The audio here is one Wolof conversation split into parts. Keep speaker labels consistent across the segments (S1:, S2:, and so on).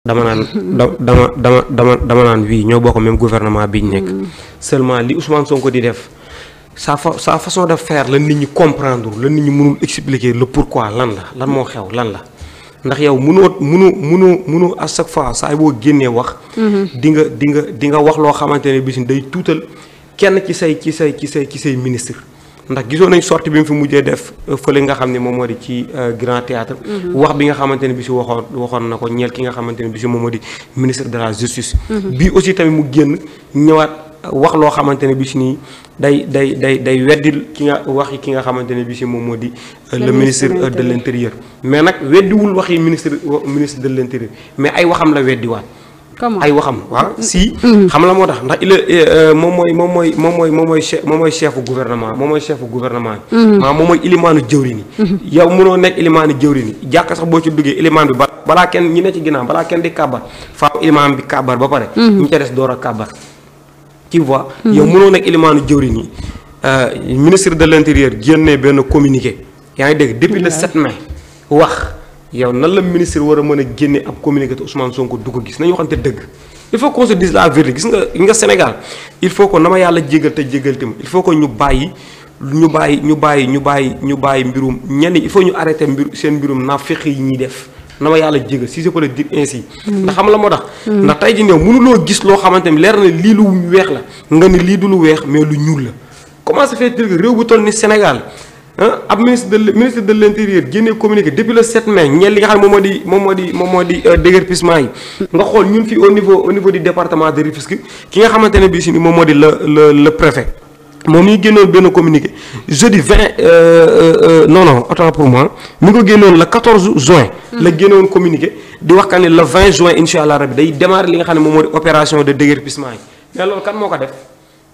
S1: dama naan da dama dama dama dama naan wii ñoo bokk même gouvernement bi ñu nekk seulement li Ousmane Sonko di def sa fa sa façon de faire la nit ñi comprendre la nit ñi mënul expliquer le pourquoi lan la lan moo xew lan la ndax yow mënoo mënu mënu mënu à chaque fois saa boo génnee wax di nga di nga di nga wax loo xamante ne bis day tuutal kenn ci say ci say ci say ci say ministre ndax gisoon nañ sorti bi mu fi mujjee def fële nga xam ne moom moo di ci grand théâtre wax bi nga xamante ne bi si waxoon waxoon na ko ñeel ki nga xamante ne bi si moom moo di ministre de la justice bii aussi tamit mu génn ñëwaat wax loo xamante ne bi si nii day day day day weddil ki nga wax yi ki nga xamante ne bi si moom moo di le ministre de l' intérieur mais nag weddiwul wax yi ministre ministre de l' intérieur mais ay waxam la weddiwaat ay waxam waaw si xam la moo tax ndax il moom mooy moom mooy moom mooy moom mooy chef moom mooy chefu gouvernement moom mooy chefu gouvernement bi maanaam moom mooy ilimaanu jëwri ni yow mënoo nekk ilimaanu jëwri ni jàkk sax boo ci duggee ilimaan bi ba balaa kenn ñi ne ci ginnaaw balaa kenn di kàbbar faaw ilimaan bi kàbbar ba pare ñu ca des door a kàbbar tu vois yow mënoo nekk ilimaanu jëwri ni ministre de l' intérieur génnee benn communiqué yaa ngi dégg depuis le 7 mai wax yow nan la ministre war a mën a génne ab communiqué te Ousmane Sonko du ko gis nañu waxante dëgg il faut qu'on se dise la vérité gis nga gis nga Sénégal il faut que na ma yàlla jégal te jégal tamit il faut que ñu bàyyi ñu bàyyi ñu bàyyi ñu bàyyi ñu bàyyi mbirum ñenn il faut ñu arrêté mbir seen mbirum naa fexe yi ñuy def na ma yàlla jégal si je peux le dire ainsi. ndax xam la moo tax. ndax tey jii ñëw mënuloo gis loo xamante ni leer na lii lu weex la nga ni lii du lu weex mais lu ñuul la comment ça fait que réew bu toll ni Sénégal. ab ministre de ministre de l' intérieur génnee communiqué depuis le 7 mai ñeel li nga xam ne moom moo di moom moo di moom moo di déguerpissement yi nga xool ñun fii au niveau au niveau du département de Rufisque ki nga xamante ne bii si ni moom moo di le le le préfet moom mi ngi génnoon benn communiqué jeudi 20 non non autant pour moi mi ngi ko génnoon le 14 juin. la génnoon communiqué di wax ka ne le 20 juin incha allah rabi day démarrer li nga xam ne moom moo di opération de déguerpissement yi mais loolu kan moo ko def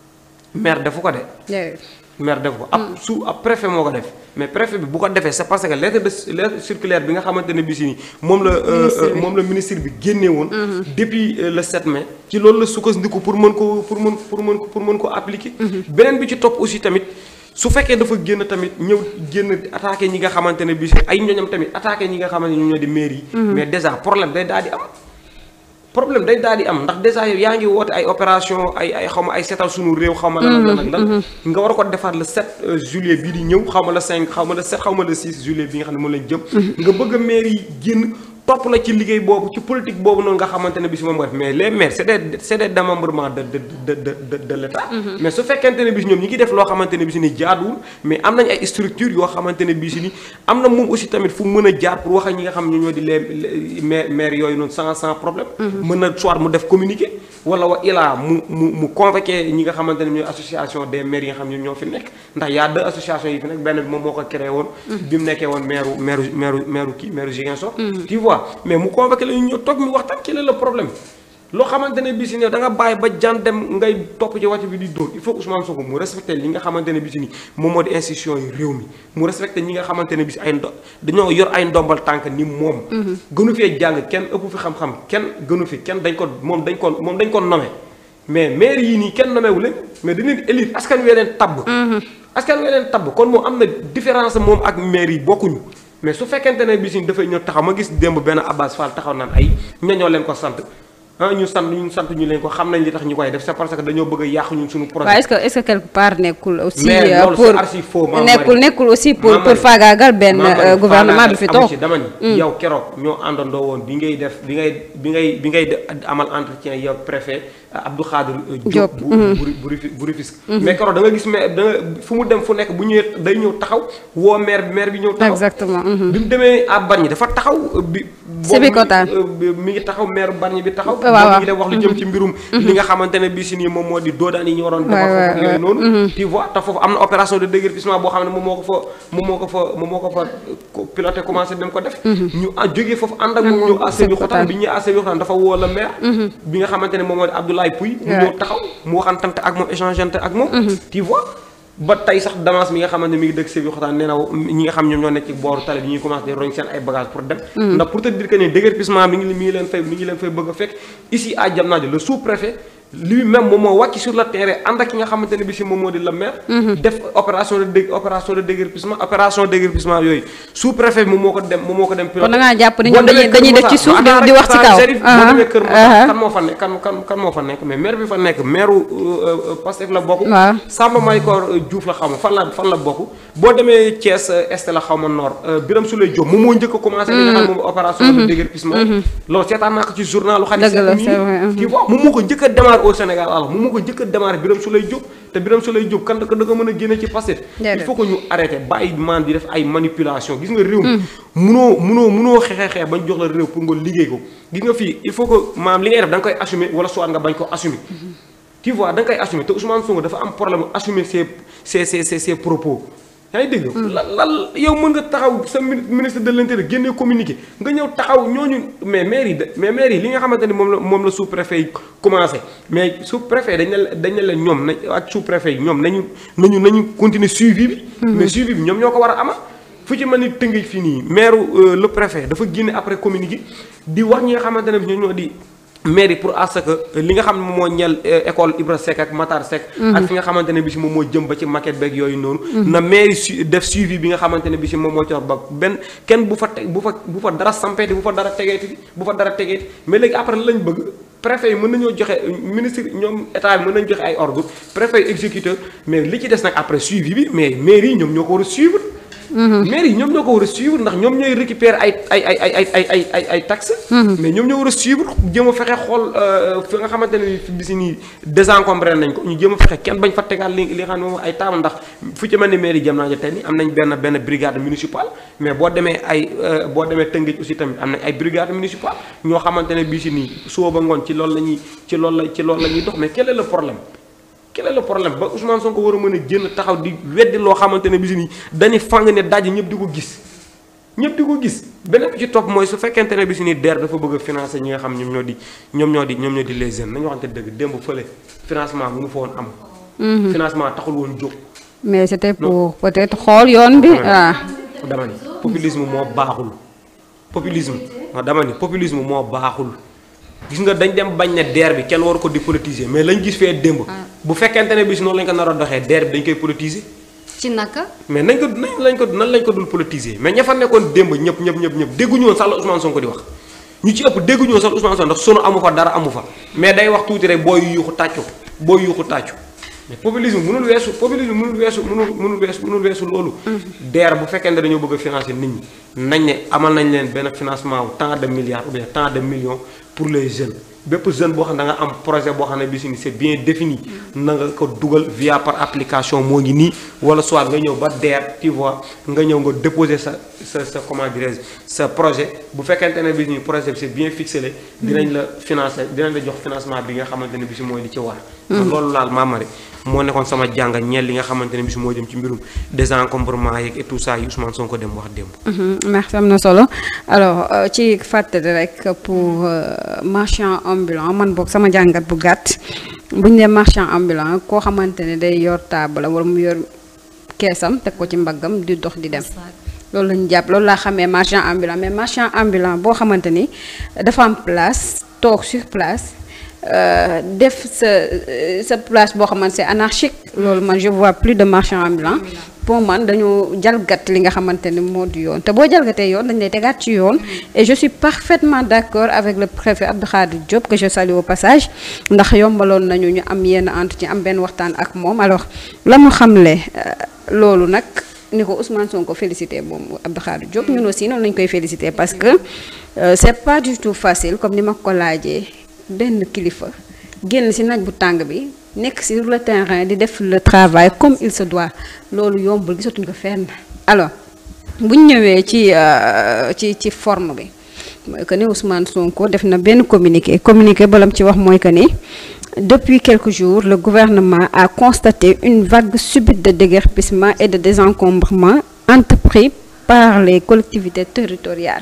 S1: maire defu ko de. maire def ko ab su ab préfet moo ko def mais préfet bi bu ko defee c'est parce que lettre de lettre circulaire bi nga xamante ne bi si ni moom la moom la ministre bi génnee woon depuis le 7 mai ci loolu la sukkandiku pour mën ko pour mën pour mën pour mën ko appliquer beneen bi ci topp aussi tamit su fekkee dafa génn tamit ñëw génn attaqué ñi nga xamante ne bi si ay ñoñam tamit attaqué ñi nga xamante ne ñoo ñoo di maire yi mais déjà problème day daal di am problème day daal di am ndax déjà yow yaa ngi woote ay opération ay ay xaw ma ay seetal sunu réew xaw ma lan lan ak lan nga war a ko defaat le 7 juillet bii di ñëw xaw ma le 5 xaw ma le 7 xaw ma le 6 juillet bi nga xam ne moom lañ jëm nga bëgg a maire yi génn topp la ci liggéey boobu ci politique boobu noonu nga xamante ne bi si moom nga def mais les maires c' est des c' est des démembrements de de de de de l' état mais su fekkente ne bi si ñoom ñi ngi def loo xamante ne bi si ni jaaduwul mais am nañ ay structures yoo xamante ne bi si ni am na moom aussi tamit fu mën a jaar pour wax ak ñi nga xam ne ñoo di les maire maires yooyu noonu sans sans problème mën na soit mu def communiqué wala wa ilaa mu mu mu convoqué ñi nga xamante ne ñooy association des maires yi nga xam ne ñoo fi nekk ndax y a deux associations yi fi nekk benn bi moom moo ko créé woon bi mu nekkee woon maire maire maire maire kii maire Ziguinchor tu vois mais mu convoqué la ñu ñëw toog mi waxtaan ci la le problème loo xamante ne bii si ne da nga bàyyi ba jan dem ngay topp ci wàcc bi di dóor il faut que Ousmane Sonko mu respecté li nga xamante ne bii si ni moom moo di institution yi réew mi mu respecté ñi nga xamante ne bii si ay ndo dañoo yor ay ndombal tànk ni moom gënu fee jàng kenn ëpp fi xam-xam kenn gënu fi kenn dañ ko moom dañ ko moom dañ ko nommé mais maire yii nii kenn nommé wu leen mais dañ leen élire askan wee leen tabb askan wee leen tabb kon moom am na différence moom ak maire yi bokkuñu mais su fekkente ne bi si dafay ñëw taxaw ma gis démb benn Abbas Fall taxaw naan ay ñañoo leen ko sant ah ñu sant ñu sant ñu leen ko xam nañ li tax ñu koy def c'est parce que dañoo bëgg a yàq ñun suñu projet.
S2: waaw est-ce que est-ce que quelque part nekkul aussi.
S1: mais loolu
S2: pour
S1: c'est archi faux maam
S2: nekkul nekkul aussi pour pour faagaagal benn gouvernement bi fi toog.
S1: dama ni yow keroog ñoo àndandoo woon bi ngay def bi ngay bi ngay bi ngay amal entretien yow préfet Abdou Khadir Diop bu bu bu Rufisque mais keroog da nga gis mais da nga fu mu dem fu nekk bu ñëwee day ñëw taxaw woo maire bi maire bi ñëw taxaw
S2: exactement.
S1: bi mu demee à Bargny dafa taxaw bi
S2: Sébikotane
S1: mi ngi taxaw maire Bargny bi taxaw
S2: waaw
S1: mi ngi def wax lu jëm ci mbirum li nga xamante ne bi si nii moom moo di doodaan yi ñu waroon defar foofu yooyu noonu tu vois te foofu am na opération de déguerpissement boo xam ne moom moo ko fa moom moo ko fa moom moo ko fa piloté commencé dem ko def ñu jógee foofu ànd ak moom ñëw à Sébikotane bi ñëwee à Sébikotane dafa woo la maire bi nga xamante ne moom moo di Abdoulaye Pouy mu ñëw taxaw mu waxantante ak moom échangeante ak moom tu vois ba tey sax Damas mi nga xamante ne mi ngi dëkk Sébikotane nee na ñi nga xam ñoom ñoo nekk ci booru tali bi ñuy commencé di roñ seen ay bagages pour dem ndax pour te dire que ne déguerpissement mi ngi mi ngi leen fay mi ngi leen fay bëgg a fekk ici à Diamniadio le sous-préfet lui même moom moo wàcc sur le terrain ànd ak ki nga xamante ne bi si moom moo di le maire. def opération de dé opération de déguerpissement opération déguerpissement yooyu sous préfet bi moom moo ko dem moom moo ko dem.
S2: kon da ngaa jàpp ni ñoom dañuy dañuy def ci suuf di wax ci kaw.
S1: boo demee Kër Moussa kan moo fa nekk kan kan kan moo fa nekk mais maire bi fa nekk maire Pastef la bokk.
S2: waaw
S1: Samba Maykor Diouf la xaw ma fan la fan la bokk. boo demee Thiès Est la xaw ma Nord Birame Souleye Diop moom moo njëkk a commencé. li nga xam ne moom opération de déguerpissement. loolu seetaan naa ko ci journal lu
S2: dëgg la c'est vrai
S1: tu vois moom moo ko njëkk a démarré au Sénégal alors moom moo ko njëkk a démarré Birame Souleye Diop te Birame Souleye Diop kan da ko da nga mën a génne ci Pastef il faut que ñu arrêté bàyyi maan di def ay manipulation gis nga réew mi munoo munoo munoo xeexee xeex bañ jox la réew pour nga liggéey ko gis nga fii il faut que maam li ngay def da nga koy assumer wala soit nga bañ ko assumer tu vois da nga koy assumer te Ousmane Sonko dafa am problème assumer ses ses ses ses propos yaa ngi dégg la lan yow mën nga taxaw sa ministre de l'intérieur génnee communiqué nga ñëw taxaw ñooñu mais maire yi de mais maire yi li nga xamante ni moom la moom la sous préfet yi commencé mais sous préfet dañ ne dañ ne leen ñoom nañ ak sous préfet yi ñoom nañu nañu nañu continuer suivi bi mais suivi bi ñoom ñoo ko war a ama fu ci mën ni tëngëj fii nii maire le préfet dafa génne après communiqué di wax ñi nga xamante ne bi ñoo ñoo di maire yi pour à ce que li nga xam ne moom moo ñel école Ibra Seck ak Matar Seck ak fi nga xamante ne bi si moom moo jëm ba ci maquette beeg yooyu noonu na maire yi def suivi bi nga xamante ne bi si moom moo ci wax ba benn kenn bu fa teg bu fa bu fa dara sampeeti bu fa dara tegeeti bu fa dara tegeeti mais léegi après lañ bëgg préfet yi mën nañoo joxe ministre ñoom état bi mën nañu joxe ay ordre préfet yi exécuteur mais li ci des nag après suivi bi mais maire yi ñoom ñoo ko war a suivre maire yi ñoom ñoo ko war a suivre ndax ñoom ñooy récupérer ay ay ay ay ay ay ay ay taxes. mais ñoom ñoo war a suivre jéem a fexe xool fi nga xamante ne bi si nii désencombré nañ ko ñu jéem a fexe kenn bañ fa tegaat li li nga xam ne moom ay taabal ndax fu ci mel ni maire yi jëm naa tey nii am nañ benn benn brigade municipale mais boo demee ay boo demee Tëngéej aussi tamit am nañ ay brigade municipale ñoo xamante ne bii si nii suba ba ngoon ci loolu la ñuy ci loolu la ci loolu la ñuy dox mais quel est le problème. quel est le problème ba Ousmane Sonko war a mën a génn taxaw di weddi loo xamante ne bi si nii dañuy fang ne daj ñëpp di ko gis ñëpp di ko gis beneen bi ci topp mooy su fekkente ne bi si nii DER dafa bëgg a financer ñi nga xam ñoom ñoo di ñoom ñoo di ñoom ñoo di les jeunes nañu waxante dëgg démb fële financement mënu fa woon am. financement taxul woon jóg.
S2: mais c'était pour peut-être xool yoon bi ah.
S1: dama ni populisme moo baaxul populisme dama ni populisme moo baaxul. gis nga dañ dem bañ ne DER bi kenn waru ko di politiser mais lañ gis fee démb. bu fekkente ne bis noonu lañ ko nar a doxee DER bi dañ koy politiser.
S3: ci naka.
S1: mais nañ ko nañ lañ ko nan lañ ko dul politiser mais ña fa nekkoon démb ñëpp ñëpp ñëpp ñëpp dégguñu woon sax la Ousmane Sonko di wax. ñu ci ëpp dégguñu woon sax Ousmane Sonko ndax sunu amu fa dara amu fa mais day wax tuuti rek booy yuuxu tàccu booy yuuxu tàccu mais populisme mënul weesu populisme mënul weesu mënul mënul weesu mënul weesu loolu. DER bu fekkente dañoo bëgg a financer nit ñi nañ ne amal nañ leen benn financement wu tant de milliards ou bien tant de millions pour les jeunes. bépp jeune boo xam ne da nga am projet boo xam ne bi si ni c'est bien défini na nga ko dugal via par application moo ngi nii wala soit nga ñëw ba DER tu vois nga ñëw nga déposer sa sa sa comment dirais-je sa projet bu fekkente ne bi ni projet bi c'est bien ficelé dinañ la financer dinañ la jox financement bi nga xamante ne bi si mooy li ci war loolu laal maamari moo nekkoon sama jànga ñeel li nga xamante ne bi si moo jëm ci mbirum désencombrement yeeg et tout ça yi Ousmane Sonko dem wax démb
S2: merci am na solo alors ci fàttali rek pour marchand ambulant man boog sama jàngat bu gàtt bu ñu nee marchand ambulant koo xamante ne day yor table wala mu yor keesam teg ko ci mbaggam di dox di dem loolu lañu jàpp loolu laa xamee marchand ambulant mais marchand ambulant boo xamante ni dafa am place toog sur place def sa sa place boo xamante c'est anarchique loolu man je vois plus de marchand ambulant pour man dañoo jalgat li nga xamante ni moo di yoon te boo jalgatee yoon dañ lay tegaat ci yoon et je suis parfaitement d'accord avec le préfet Abdou Khadir Diop que je salue au passage ndax yombaloon nañu ñu am yenn entretien am benn waxtaan ak moom alors la mu xamle loolu nag ni ko Ousmane Sonko félicité moom Abdou Khadir Diop ñun aussi noonu lañ koy félicité parce que c'est pas du tout facile comme ni ma ko laajee benn kilifa génn ci naaj bu tàng bi nekk sur le terrain di def le travail comme il se doit loolu yombul gisatuñ ko fenn alors bu ñu ñëwee ci ci ci forme bi mooy que ni Ousmane Sonko def na benn communiqué communiqué balam ci wax mooy que ni depuis quelques jours le gouvernement a constaté une vague subite de déguerpissement et de désencombrement entrepris par les collectivités territoriales.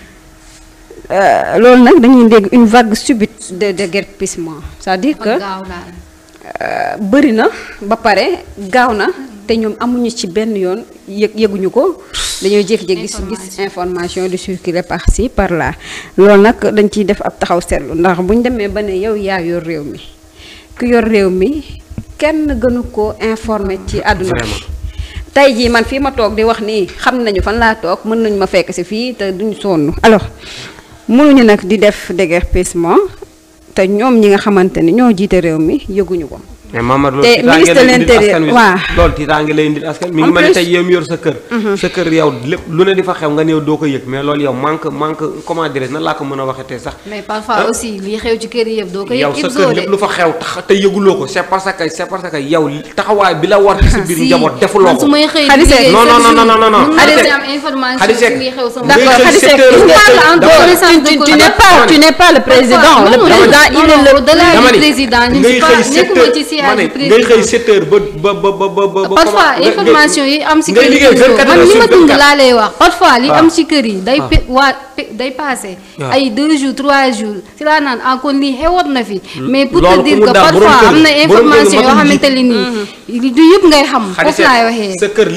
S2: loolu nag dañuy dégg une vague subite de déguerpissement c'est-à-dire que bëri na ba pare gaaw na te ñoom amuñu ci benn yoon yëg yëguñu ko dañoo jékki-jékki gis gis information di circuler par ci par là loolu nag dañ ciy def ab taxaw seetlu ndax bu ñu demee ba ne yow yaa yor réew mi ku yor réew mi kenn gënu ko informé ci àdduna bi
S1: Vraiment.
S2: tey jii man fii ma toog di wax nii xam nañu fan laa toog mën nañu ma fekk si fii te duñu sonn alors mënuñu nag di def déguerpissement te ñoom ñi nga xamante ni ñoo jiite réew mi yëguñu ko
S1: mais Mamadou
S2: Te
S1: loolu
S2: ministre de
S1: tiitaange lay indil
S2: l'Intérieur,
S1: askan wi
S2: waaw.
S1: loolu tiitaange lay indil askan mi
S2: En
S1: ngi mel ne
S2: plus-
S1: tey yow mi yor sa kër sa kër yow lépp lu ne di fa xew nga néew doo ko yëg mais loolu yow manque manque comment dirais nan laa ko mën a waxetee sax
S3: mais parfois aussi li xew ci kër yi yëpp doo ko
S1: yow
S3: yëg
S1: sa
S3: Ibzo
S1: kër
S3: de
S1: lépp lu fa xew tax te yëguloo ko c'est parce que c'est parce que yow taxawaay bi la war ci sa biir
S3: Si,
S1: njaboot defuloo
S3: man su
S1: ko
S3: may xëy
S2: Khady
S3: di
S2: Seck.
S3: liggéey
S1: Non, non,
S3: chaque
S1: non, non,
S3: jour,
S1: non, non.
S3: mën naa
S1: Khady
S3: ci
S1: Seck.
S3: am information
S1: Khady
S3: ci
S1: Seck.
S3: li xew sama
S1: Ngay
S2: D'accord,
S1: xëy
S2: Khady
S1: sept
S2: Seck,
S1: heures,
S2: tu
S1: sept
S2: parles
S1: heures.
S2: en
S1: Dama-
S2: dehors. Tu- tu- tu n'es pas tu n'es pas le président le
S3: non,
S2: président
S3: non,
S2: il est le
S3: au-delà
S1: Dama
S3: du
S1: ni,
S3: président je ne
S1: ngay
S3: suis pas
S1: xëy sept
S3: nekkuma
S1: heures
S3: ci
S1: ma
S3: siège
S1: ne
S3: du
S1: ngay xëy
S3: président
S1: 7 heures ba ba ba ba ba ba
S3: parfois
S1: comment- nga-
S3: information yi am ci
S1: ngay
S3: kër yi
S1: liggéey 24
S3: man
S1: heures
S3: li
S1: sur
S3: ma dund
S1: 24.
S3: laa lay wax parfois li
S1: waaw.
S3: am ci kër yi day
S1: waaw.
S3: pe waa pe- day passé
S1: waaw.
S3: ay deux jours trois jours si laa naan ah kon lii xewoon na fi mais pour
S1: loolu
S3: te dire
S1: ku mu
S3: que
S1: daal borom
S3: parfois
S1: kër-
S3: am na
S1: borom kër
S3: information yoo
S1: matul
S3: xamante ne nii du yëpp ngay xam
S1: Khady
S3: foofu laay
S1: Seck,
S3: waxee
S1: sa kër